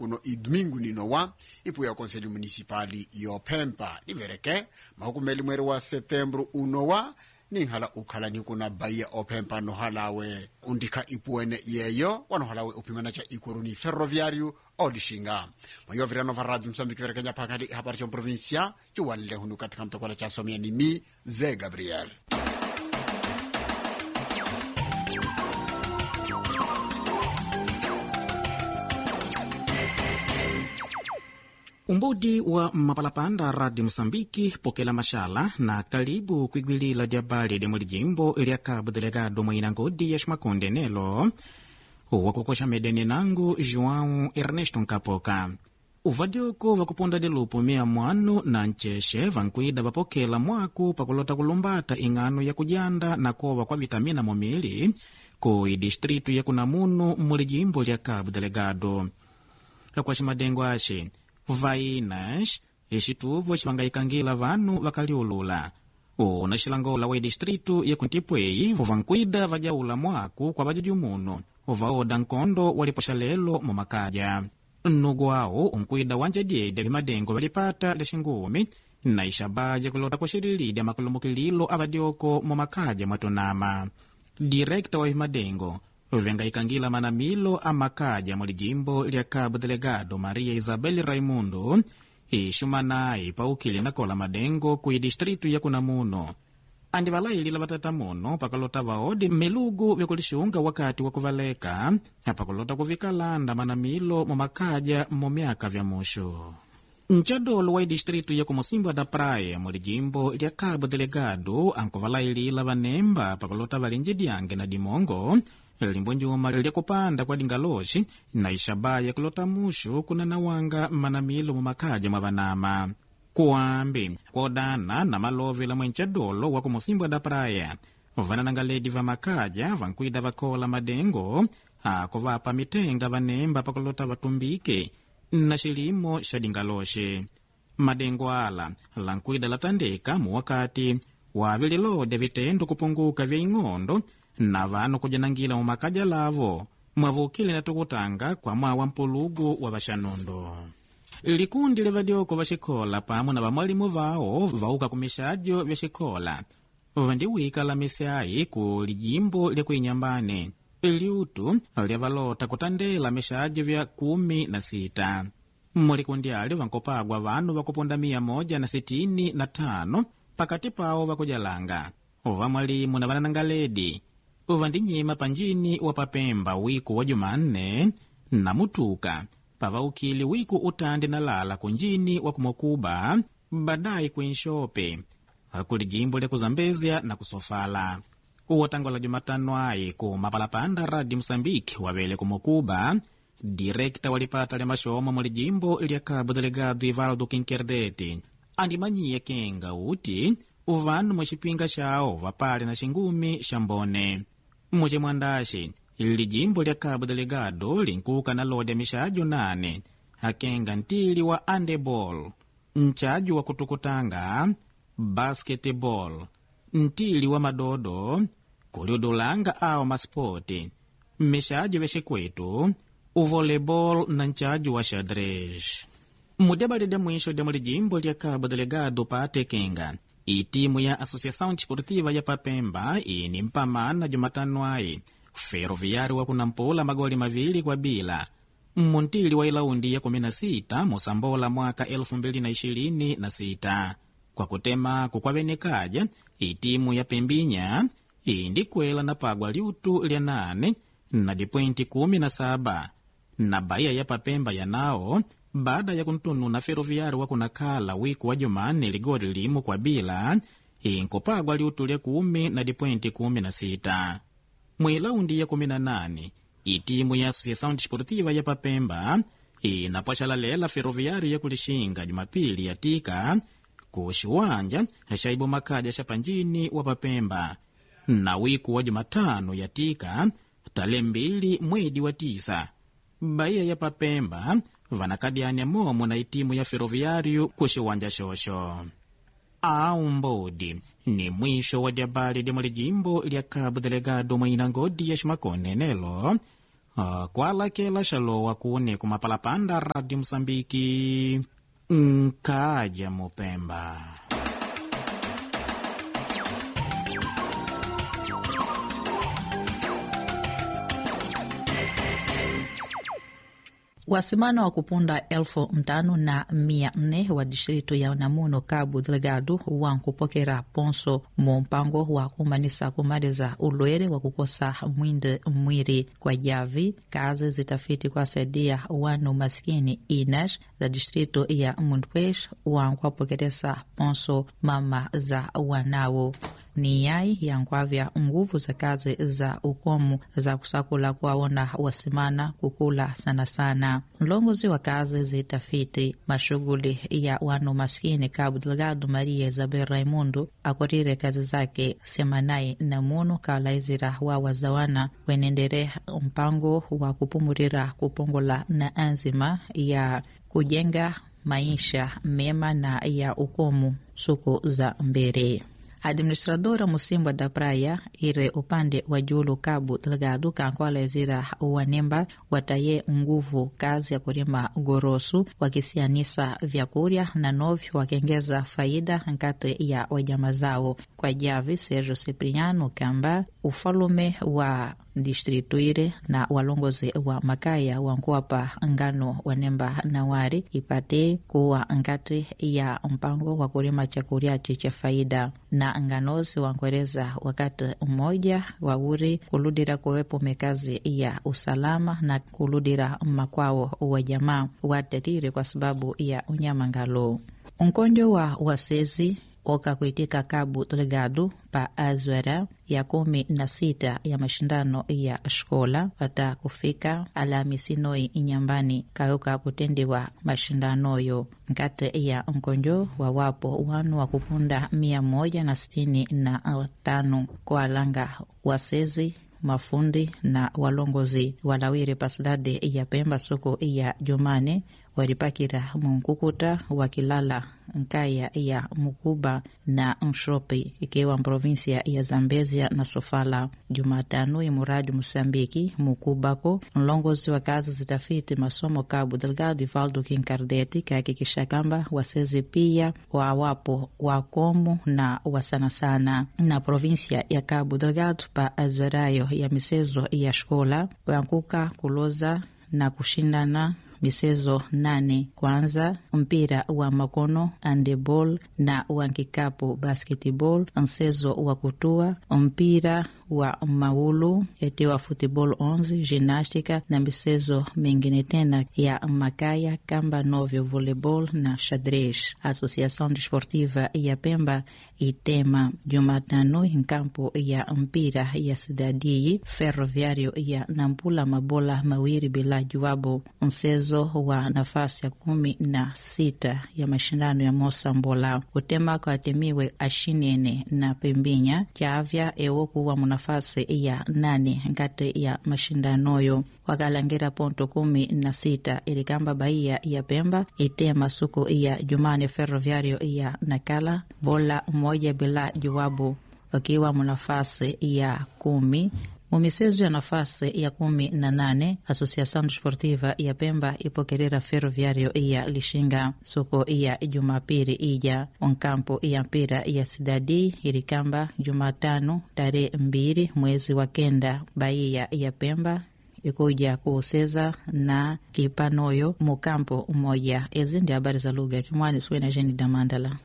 kuno idomingo ninowa ipu ya konselho municipali yopempa livereke mahukumeli mweri wa setembro unowa ninhala ukhala nikuna baia opempa nohalawe undika ipuene yeyo wanohalawe upimana cha ikoroni ferroviário odishinga mayovirano va radio moçambique verekenya phakali ihapari cha provincia ciwanle hunu katika mtokola cha somia ni mi ze gabriel umbudi wa mapalapanda radio moçambike pokela maxala na kalibu kuigwilila diabali dia mulijimbo lia cabo delegado mwaina ngodi ya ximakonde nelo wakukoxa medeni nangu joão ernesto nkapoka uvadioko vakuponda dilupu mia mwanu na ncexe vankuida vapokela mwaku pakulota kulumbata ing'ano ya kujanda na kova kwa vitamina mumili ku idistritu ya kunamunu mulijimbo lia cabo delegado akwaxi madengo axi vainas ixituvo xivangayikangila vanu vakaliulula una xilangola wa idistritu yakuntipwei vankuida vajaula mwaku kwa vajajumunu vaoda nkondo walipoxa lelo mumakadya nnugu awo unkuida wanja dyedya vimadengo valipata lexingumi na ixabaja kulota kuxililidya makulumbukililo avadyoko mumakadya mwatunama direkta wa vimadengo vengayikangila manamilo a makadya mulijimbo lya cabo delegado maria isabel raimundo ixumanayi paukili nakola madengo ku idistritu ya kunamuno andi valailila vatatamuno pakalota vaodi milugu vyakulixunga wakati wa kuvaleka apakulota kuvikalanda manamilo mumakadya mu myaka vya muxu ncadolo wa idistritu ya kumusimba da praia mulijimbo lya cabo delegado ankuvalailila vanemba pakulota valinji dyange na dimongo limbo njuma lyakupanda kwa dingaloxi na ixabaya kulota muxu kunanawanga manamilo mumakadya mwa vanama kuambi kuodana na malovela mwencadolo wa kumusimbwa da praia vananangaledi va makadya vankuida vakola madengo akuvapa mitenga vanemba pakulota vatumbike na xilimo xa dingaloxi madengo ala lankuida latandeka muwakati wavililodya vitendo kupunguka vya ing'ondo na vanu kujanangila mumakadya lavo mwavukile na tukutanga kwa mwawa mpulugu wa vaxanundo likundi lya vadyoko va xikola pamwe na vamwalimu vawo vauka ku mixadyo vya xikola vandiwika la misyayi ku lijimbo lya kuinyambane liutu lya valota kutandela mixadyo vya kumi na sita mulikundi ali vankopagwa vanu vakuponda mia moja na sitini na tano pakati pawo vakujalanga vamwalimu na vananangaledi vandinyima panjini wa papemba wiku wa jumanne na mutuka pavaukili wiku utandi na lala kunjini wa kumokuba badai kuinxope kuli jimbo lya kuzambezya na kusofala uwatangola jumatano ayi ku mapalapanda radi mosambike wavele kumokuba direkta walipata lya maxomo muli jimbo lya cabo delegado ivaldo kinkerdeti andimanyiya kenga uti uvanu muxipinga xawo vapale na xingumi xa mbone muximwandaxi lijimbo lya cabo delegado linkuka na lodya mixadyo nane akenga ntili wa andebol nchaju wa kutukutanga basketball ntili wa madodo kuliudulanga awo maspoti mixadyo vya xikwetu uvolleyball na nchaju wa xadrez mudebali dya mwisho dya mulijimbo lya cabo delegado paatekenga itimu ya associação desportiva ya papemba ini mpamana jumatano ayi ferroviário wa kunampula magoli mavili kwa bila mmuntili wa ilaundi ya 16 musambola mwaka 2026 kwa kutema kukwavenekaja itimu ya pembinya indikwela na pagwa liutu lya 8 na dipwenti 17 na baia ya papemba yanao baada ya kuntunu na ferroviário wa kunakhala wiku wa jumane ligoli limu kwa bila inkupagwa liutu lya kumi na dipwenti 16 mwilaundi ya 18 itimu ya associação desportiva ya papemba inapwaxalalela ferroviário ya kulixinga jumapili yatika ku xiwanja xa ibumakadya xa panjini wa papemba na wiku wa jumatano yatika tale mbili mwedi wa tisa baia ya papemba vanakadyanya momo na itimu ya ferroviário ku xiwanja xoxo aumbodi ni mwisho wa dyabali dya mulijimbo lya cabo delegado mwina ngodi ya ximakone nelo uh, kwalakela xalowa kuni kumapalapanda radio mosambiki nkaja mupemba wasimana wa kupunda elfu mtano na mia nne wa distrito ya Namuno Cabo Delgado wankupokera ponso mu mpango wa kumanisa kumaliza ulwere wa kukosa mwinde mwiri kwa javi kazi zitafiti kwa saidia wanu maskini inas za distrito ya Mundpwesh wankwapokeresa ponso mama za wanawo ni yai yankwavya nguvu za kazi za ukomu za kusakula kuwaona wasimana kukula sana sana mlongozi wa kazi zitafiti mashughuli ya wanu maskini Cabo Delgado Maria Isabel Raimundo akorire kazi zake semanai na munu kalaizira wa wazawana wenendere mpango wa kupumurira kupongola na anzima ya kujenga maisha mema na ya ukomu suku za mbere administradora Musimba da Praia ire upande wa julu Cabo Delgado kankwalezira wanemba wataye nguvu kazi ya kulima gorosu wakisianisa vyakurya na novyo wakengeza faida nkati ya wajama zao kwa javi Sergio Cipriano kamba ufalume wa distritu ire na walongozi wa makaya wankuwapa ngano wanemba na wari ipate kuwa nkati ya mpango wa kulima chakuryachi cha faida na nganozi wankwereza wakati mmoja wauri kuludira kuwepo mekazi ya usalama na kuludira makwao wa jamaa watatire kwa sababu ya unyama ngalo unkonjo wa wasezi okakuitika Cabo Delgado pa azwara ya kumi na sita ya mashindano ya shkola pata kufika Alhamisi noi inyambani kayoka kutendewa mashindanoyo nkati ya nkonjo wawapo wanu wa kupunda mia moja na sitini na tano kwa alanga wasezi mafundi na walongozi walawire pasidade ya Pemba soko ya Jumane walipakira munkukuta wakilala nkaya ya Mukuba na Mshopi ikiwa provinsia ya Zambezia na Sofala. Jumatano imuradi Mosambiki Mukubako mlongozi wa kazi zitafiti masomo Cabo Delgado Ivaldo Kinkardeti kahakikisha kamba wasezi pia wawapo wakomu na wasanasana na provinsia ya Cabo Delgado pa azwerayo ya misezo ya shkola wankuka kuloza na kushindana michezo nane kwanza mpira wa makono handeball na wa kikapu basketball mchezo wa kutua mpira wa maulu etiwa football 11 gymnastica na michezo mingine tena ya makaya kamba novyo volleyball na xadrez associação desportiva ya Pemba itema Jumatano nkampo ya mpira ya cidadii ferroviário ya Nampula mabola mawiri bila juwabu mchezo wa nafasi ya kumi na sita ya mashindano ya Mosambola kutema kwatemiwe ashinene na pembinya chavya ewo kuwa munafasi ya nane nkati ya mashindanoyo wakalangira ponto kumi na sita ilikamba Bahia ya Pemba itema suku ya Jumane ferroviario ya Nakala bola moja bila jawabu wakiwa munafasi ya kumi mumisezo ya nafasi ya kumi na nane Associação Desportiva ya Pemba ipokerera ferroviario ya Lishinga suku ya Jumapili ija onkampo ya mpira ya Sidadi ilikamba Jumatano tarehe mbili mwezi wa kenda Bahia ya Pemba ikuja kuuseza na kipanoyo mukampo umoja. Ezi ndi habari za lugha ya Kimwani suena jeni damandala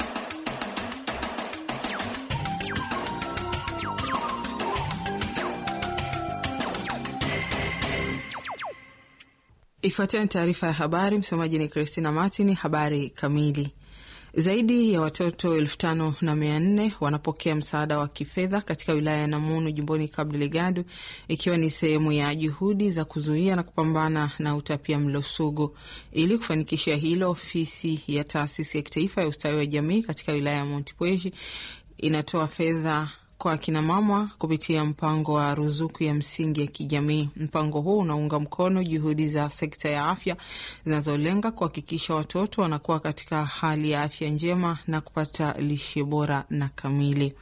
Ifuatayo ni taarifa ya habari. Msomaji ni Christina Martin. Habari kamili. Zaidi ya watoto elfu tano na mia nne wanapokea msaada wa kifedha katika wilaya ya Namunu jimboni Cabo Delgado, ikiwa ni sehemu ya juhudi za kuzuia na kupambana na utapia mlo sugu. Ili kufanikisha hilo, ofisi ya taasisi ya kitaifa ya ustawi wa jamii katika wilaya ya Montepuez inatoa fedha kwa akinamama kupitia mpango wa ruzuku ya msingi ya kijamii. Mpango huu unaunga mkono juhudi za sekta ya afya zinazolenga kuhakikisha watoto wanakuwa katika hali ya afya njema na kupata lishe bora na kamili.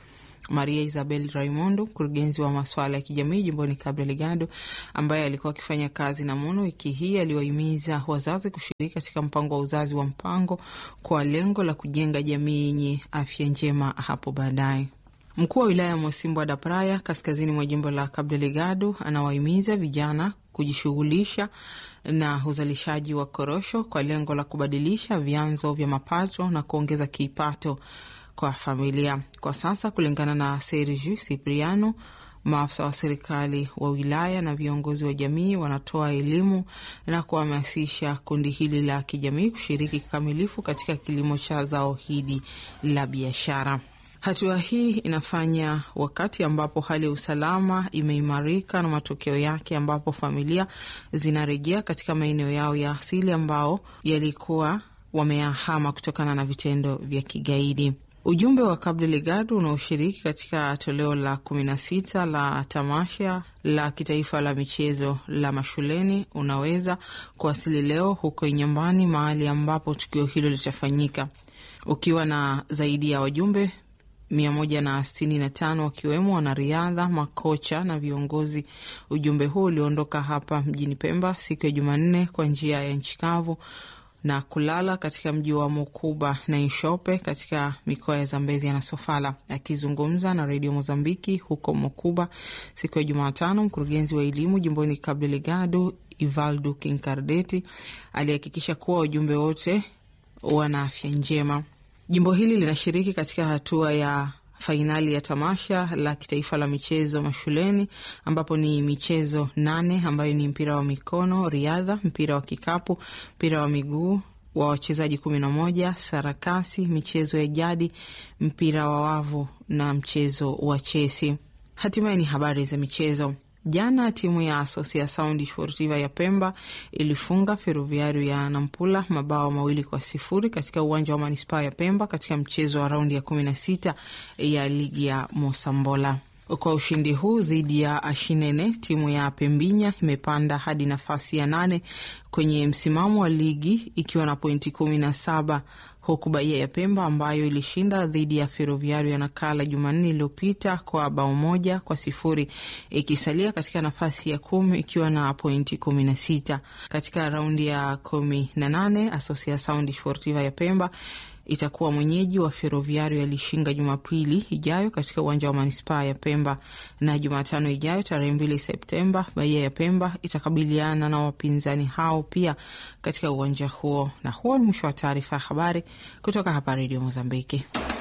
Maria Isabel Raimondo, mkurugenzi wa masuala ya kijamii jimboni Cabo Delgado, ambaye alikuwa akifanya kazi na MONO, wiki hii aliwahimiza wazazi kushiriki katika mpango wa uzazi wa mpango kwa lengo la kujenga jamii yenye afya njema hapo baadaye. Mkuu wa wilaya ya Mosimbwa da Praia, kaskazini mwa jimbo la Cabo Delgado, anawahimiza vijana kujishughulisha na uzalishaji wa korosho kwa lengo la kubadilisha vyanzo vya mapato na kuongeza kipato kwa familia. Kwa sasa, kulingana na Sergio Cipriano, maafisa wa serikali wa wilaya na viongozi wa jamii wanatoa elimu na kuhamasisha kundi hili la kijamii kushiriki kikamilifu katika kilimo cha zao hili la biashara. Hatua hii inafanya wakati ambapo hali ya usalama imeimarika na matokeo yake ambapo familia zinarejea katika maeneo yao ya asili ambao yalikuwa wameyahama kutokana na vitendo vya kigaidi. Ujumbe wa Cabo Delgado unaoshiriki katika toleo la kumi na sita la tamasha la kitaifa la michezo la mashuleni unaweza kuwasili leo huko Inyambani, mahali ambapo tukio hilo litafanyika, ukiwa na zaidi ya wajumbe mia moja na sitini na tano wakiwemo wanariadha, makocha na viongozi. Ujumbe huu uliondoka hapa mjini Pemba siku ya Jumanne kwa njia ya nchi kavu na kulala katika mji wa Mokuba na Ishope katika mikoa ya Zambezi na Sofala. Akizungumza na redio Mozambiki huko Mokuba siku ya Jumatano, mkurugenzi wa elimu jimboni Cabo Delgado Ivaldo Kinkardeti alihakikisha kuwa wajumbe wote wana afya njema. Jimbo hili linashiriki katika hatua ya fainali ya tamasha la kitaifa la michezo mashuleni ambapo ni michezo nane ambayo ni mpira wa mikono, riadha, mpira wa kikapu, mpira wa miguu wa wachezaji kumi na moja, sarakasi, michezo ya jadi, mpira wa wavu na mchezo wa chesi. Hatimaye ni habari za michezo. Jana timu ya Asociação Desportiva ya Pemba ilifunga Ferroviario ya Nampula mabao mawili kwa sifuri katika uwanja wa manispaa ya Pemba katika mchezo wa raundi ya kumi na sita ya ligi ya Mosambola. Kwa ushindi huu dhidi ya Ashinene, timu ya Pembinya imepanda hadi nafasi ya nane kwenye msimamo wa ligi ikiwa na pointi kumi na saba huku Bahia ya Pemba ambayo ilishinda dhidi ya Ferroviario ya Nakala Jumanne iliyopita kwa bao moja kwa sifuri ikisalia katika nafasi ya kumi ikiwa na pointi kumi na sita. Katika raundi ya kumi na nane Asociação Desportiva ya Pemba itakuwa mwenyeji wa Ferroviario ya Lishinga Jumapili ijayo katika uwanja wa manispaa ya Pemba, na Jumatano ijayo tarehe mbili Septemba Bahia ya Pemba itakabiliana na wapinzani hao pia katika uwanja huo. Na huo ni mwisho wa taarifa ya habari kutoka hapa Redio Mozambiki.